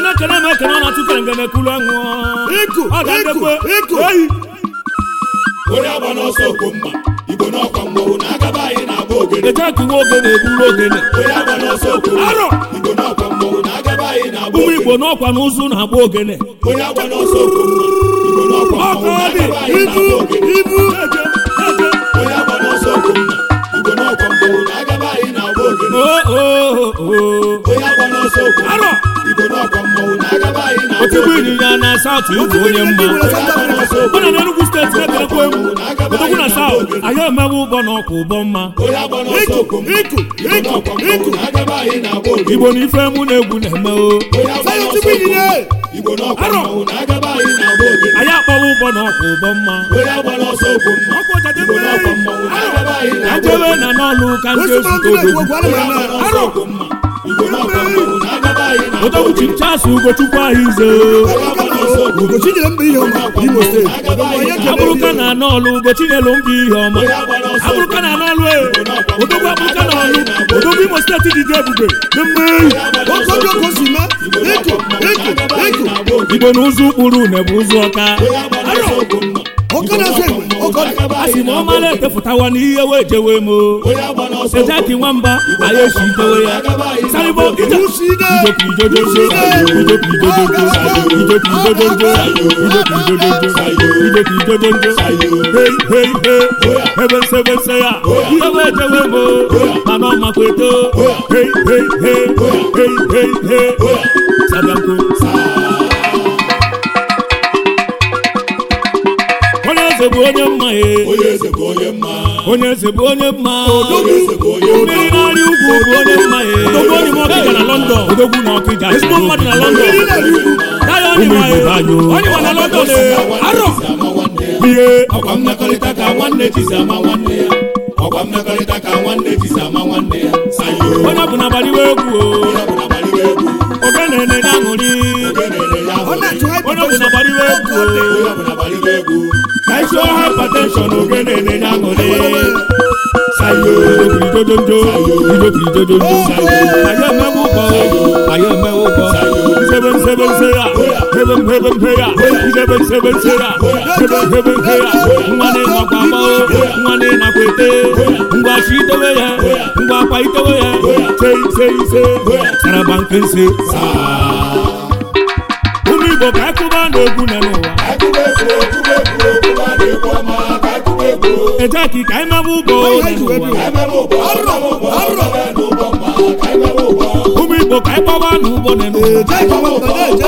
na-ekene m ekene ọ na-atụkere ngene kulu anwụ Iku, ọ ga-adekwe iku, iku. eyi onye agba n'ọsọ okwu mma igbo n'ọkwa mmọnwụ na-agaba anyị na-agba ogene eje kiwe ogene eburu ogene onye agba n'ọsọ okwu mma Arọ! igbo n'ọkwa mmọnwụ na-agaba anyị na-agba ụmụ ogene igbo n'ọkwa n'ụzụ na-agba ogene onye agba n'ọsọ okwu mma igbo n'ọkwa Ọkọ mmọnwụ dị, na-agaba anyị ibu na-agba ogene ibu eje eje onye agba n'ọsọ okwu mma igbo n'ọkwa mmọnwụ na-agaba anyị na-agba ogene o o o onye agba n'ọsọ okwu mma Arọ! igbo n'ọkwa mmọnwụ na-agaba anyị na-agba otigbu ogene ịnyịnya na saụt ịbụ onye mma ọ na n'enugwu steeti na-ekelekwa egwu odogwu na saụt anyị emewe ụgbọ na ọkwa ụbọ mma onye agba n'ọsọ okwu mma iku igbo iku n'ọkwa mmọnwụ iku na-agaba anyị na-agba ogene igbo na ife mụ na egwu na-eme o onye agba Sayo n'ọsọ tupu okwu mma inine. igbo n'ọkwa Arọ! mmọnwụ na-agaba anyị na-agba ogene anyị akpọwa ụgbọ na ọkwa ụbọ mma onye agba n'ọsọ okwu mma ọkwa ọjade igbo n'ọkwa mmọnwụ na-agaba anyị ka na-agba jebe ogene na n'ọlụ ka ndị Osi ezute mmadụ na-ekwu odogwu okwu ana m eme Arọ! Igbo n'ọkwa mmọnwụ na-agaba anyị na-agba odogwu ogene. chichas ugochukwu ahụ ize Ugochi nyere mba ihe ọma n'Imo steeti onye abụrụka kere na n'ọlụ ugochi nyelu mba ihe ọma Onye agba n'ọsọ abụrụka na n'ọlụ e odogwu abụrụka na ọlụ odogwu imo steeti dị dị ebube dị mmeri oke obi oke si me iku iku iku igbo na ụzọ ụkpụrụ une bụ ụzọ ọka Onye agba n'ọsọ okwu mma. oke na-asa egbe oke ọ dị a sị na ọ mara etefụtawa n'ihe wee jewe m o Onye agba n'ọsọ okwu ejeki nwamba anyị esi itewe ya saribo ije Usi ide. ijokijojojo ijokijojojo ijokijojojo ijokijojojo ijokijojojo hei hei hei ebe nse ebe nse ya ihe wee jewe m o mana ọ makwa eto hei hei hei hei hei hei sabianko onye eze bụ onye mma e Onye eze bụ onye mma. onye eze bụ onye mma Onye eze bụ onye mma. mmiri na-arị ugwu bụ onye mma e odogwu onye m ọkịja na london odogwu na ọkịja ezigbo mmadụ na london daya onye ma e onye ma na london e arọ Ama nwanne ya. ihe Ọkwa mmekọrịta ka nwanne ji si ama nwanne ya. Ọkwa mmekọrịta ka nwanne ji si ama nwanne ya. Sayo. onye bụ na agbaliwe egwu o Onye bụ na gbaliwe egwu. ogene na aṅụrị Onye na-ere ya ọ ahụ. na-achụ onye bụ na agbaliwe egwu o Onye bụ na gbaliwe egwu. ka isi ọha hypertension ogene na aṅụrị Sayo. ijokirijojonjo ijokirijojonjo anyị emewe ụgbọ anyị emewe ụgbọ nsebe nsebe nse ya hebe mhebe mhe ya nsebe nsebe nse ya hebe mhebe mhe ya nwa na-enakwa agbao nwa na-enakwa ete ngwa chi itewe ya ngwa akwa itewe ya se ise ise saraba nke nse ụmụ igbo ka akụba na-egwu na n'ụwa Akụkọ egwu, akụkọ egwu, akụkọ a na-ekwu ọma, ka akụkọ egwu. ejeki ka anyị mebe ụgbọ na n'ụwa ụmụ igbo ka anyị gbaba n'ụgbọ na n'ụwa eje ịgbawa mba na-eje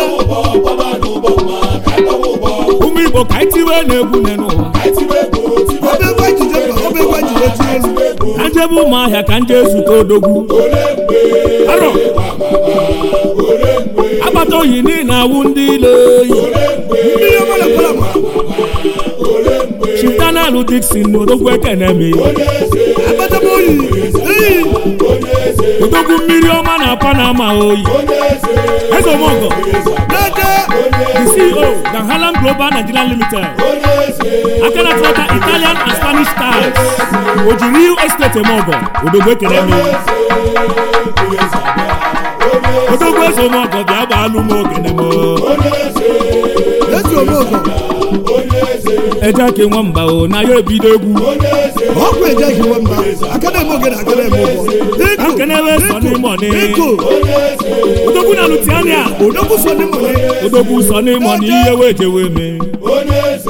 ụmụ igbo ka anyị tiwe na-egwu na n'ụwa ọba egwu ejije mba ọba egwu ejije tie elu ka njebe ụmụ ahịa ka nje ezute odogwu arọ agbata oyi niile awụ ndị ile oyi mmiri ọma na-ekwela ma chitanalụ dikson na odogwu ekeneme agbata m oyi eyi odogwu mmiri ọma na panama oyi eze omogo na-eje the ceo na harlem global nigeria limited aka na trọta italian and spanish stars oji real estate emogo odogwu ekeneme odogwu eze omogo bịa gbaalụ m ogenemo ezi omeọgọ ejeki nwamba o na ya ebido egwu ọkụ eje hiwe mba aka na-eme ogene aka na-eme ụgbọ ka nkenewe sọ n'ime ọnị iko odogwu na lutiania odogwu so n'ime onye odogwu sọ n'ime ọnị ihe wee jewe me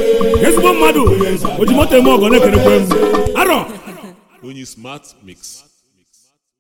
ezigbo mmadụ oji moto eme ọgọ na-ekerekwe m arọ onye smart mix